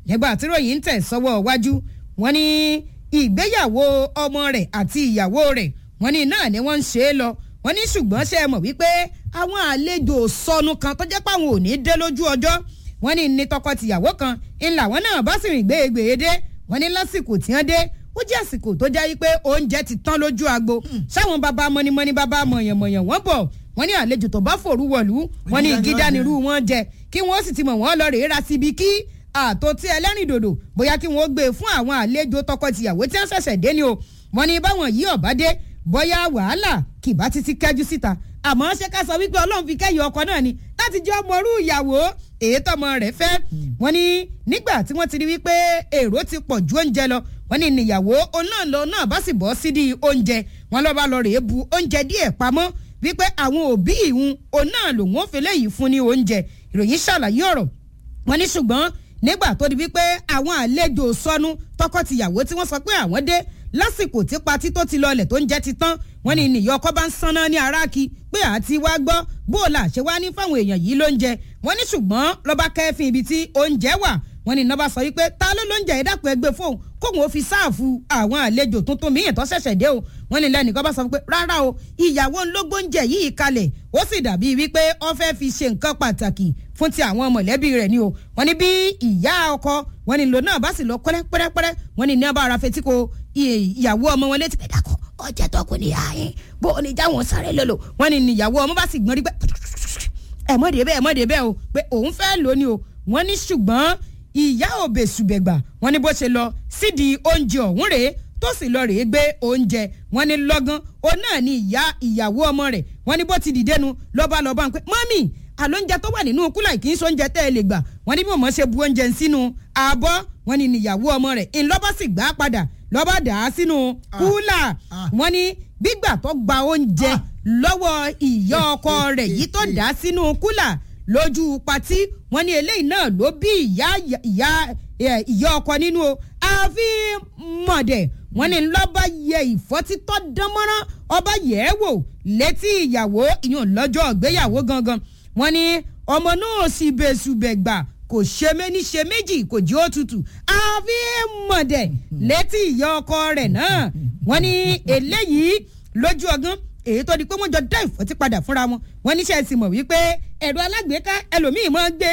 nígbà tí ròyìn ń tẹ̀ sọ́wọ́ wájú wọ́n ní ìgbéyàwó ọmọ rẹ̀ àti ìyàwó rẹ̀ wọ́n ní náà ni wọ́n ń ṣe é lọ wọ́n ní ṣùgbọ́n ṣe é mọ̀ wípé àwọn àlejò sọnù kan tó jẹ́ pé àwọn ò ní dé lójú ọjọ́ wọ́n ní ní tọkọ-tìyàwó kan ńlá wọn náà bá sì rìn gbéegbèé dé wọ́n ní lásìkò tí wọ́n dé ó jẹ́ àsìkò tó jẹ́ wípé oúnjẹ ti tán lójú agbo sáwọn bàbá mọ́nímọ́ní bàbá mọ̀yànmọ̀yàn wọ́n bọ̀ wọ́n ní àlejò tó bá fòrú wọ̀lú wọ́n ní igi dánirú wọn jẹ kí wọ́n sì ti mọ̀ wọ́n lọ rèé ra síbi kí àtò tí ẹlẹ́rìn dòdò bóyá kí wọ́n gbé fún àwọn àlejò tọkọ-tìyàwó tí wọ́n ṣẹ̀ṣẹ̀ dé ni o wọ́n ní báwọn yìí ọ̀bá dé bóyá wàhálà kìbá títí kẹ́jú síta àmọ́ ṣé ká sọ wípé ọlọ́run fi kẹ́yìn ọkọ náà ni láti jẹ́ ọmọrú ìyàwó èyí tọmọ rẹ̀ fẹ́ wọ́n ní nígbà tí wọ́n ti rí wípé èrò ti pọ̀ ju oúnjẹ lọ wọ́n ní níyàwó onáàlọ́ náà bá sì bọ́ sídìí oúnjẹ wọ́n lọ́ bá lọ rèé bu oúnjẹ díẹ̀ pamọ́ wípé àwọn òbí ìhun onáà lòun ò fi léyìí fún ní oúnjẹ ìròyìn ṣàlàyé ọ̀rọ̀ wọ́n ní ṣùgbọ́n nígbà tó di wípé àwọn àlejò sọnù tọkọ-tìyàwó tí wọ́n sọ pé àwọn dé lásìkò tí patí tó ti lọlẹ̀ tó ń jẹ́ ti tán wọ́n ní nìyọ ọkọ bá ń sanná ní aráàkí pé àti wá gbọ́ bó o là ṣe wá ní fáwọn èèyàn yìí lóúnjẹ wọ́n ní ṣùgbọ́n lọ́ba kẹ́fìn ibi tí oúnjẹ wà wọ́n ní nọ́ba sọ wípé ta ló lóúnjẹ ìdàpọ̀ ẹgbẹ́ fóun kóun ó fi sáàfù àwọn àlejò tuntun míyìn tó ṣẹ̀ṣẹ̀ dé o wọ́n ní lẹ́nìkan bá sọ pé rárá o ìyàwó ńlógóúnjẹ yìí kalẹ̀ ó sì dàbí wípé ó fẹ́ fi ṣe nǹkan pàtàkì fún ti àwọn mọ̀lẹ́bí rẹ̀ ni o wọ́n ní bí ìyá ọkọ wọ́n ní lò náà bá sì lọ pẹ́rẹ́pẹ́rẹ́ wọ́n ní ní ọba ara fetí ko ìyàwó ọmọ wọn létí pé dàkọ ọjà tọkùn ní ààyè bó o ní jáwọn sáré lòlò wọ́n ní níyàwó ọmọ bá sì gbọ́n rí pé ẹ̀mọ́dé bẹ́ẹ̀ ẹ̀mọ́dé bẹ́ẹ̀ o pé òun fẹ́ lò ní o wọ́n ní ṣùgbọ́n ìyá òbè ṣùbẹ̀gbà wọ́n ní bó ṣe lọ sídìí oúnjẹ ọ̀hún rèé tó sì lọ rèé gbé oúnjẹ wọ́n ní lọ́gán òun náà ní ìyá ìyàwó ọmọ rẹ̀ wọ́n ní bó ti dìde nu lọ́ba lọ́ba ń pẹ́ mọ́mì àlóúnjẹ tó wà nínú kúlà kì í ṣe oúnjẹ tẹ́ ẹ lè gbà wọ́n ní bí mọ̀mọ́ ṣe bu oúnjẹ sínú àbọ̀ wọ́n ní níyàwó ọmọ rẹ̀ ńlọ́bà sì gbà á padà lọ́ba dà á sínú kúlà wọ́n ní gbígbà tó gba oúnjẹ lọ́wọ́ ìyá ọkọ rẹ̀ yìí tó dà á sínú kúlà lójú patí wọ́n ní eléyìí náà ló bí ìyá ìyá ìyá ọkọ nínú o àfi mọ̀dẹ̀ wọ́n ní lọ́ba yẹ ìfọ́títọ́ dánmọ́rán ọba yẹ̀ ẹ́ wò létí ìyàwó ìyún lọ́jọ́ ìgbéyàwó gangan wọ́n ní ọmọ náà sì bẹ̀sùbẹ̀ gbà kò ṣe méní ṣe méjì kò jí ó tutù àfi mọ̀dẹ̀ létí ìyá ọkọ rẹ̀ náà wọ́n ní eléyìí lójú ọgán èyí tó di pé wọ́n jọ dá ìfọ́tí padà fúnra wọn wọ́n níṣẹ́ sì mọ̀ wípé ẹ̀rọ alágbèéká ẹlòmíì máa ń gbé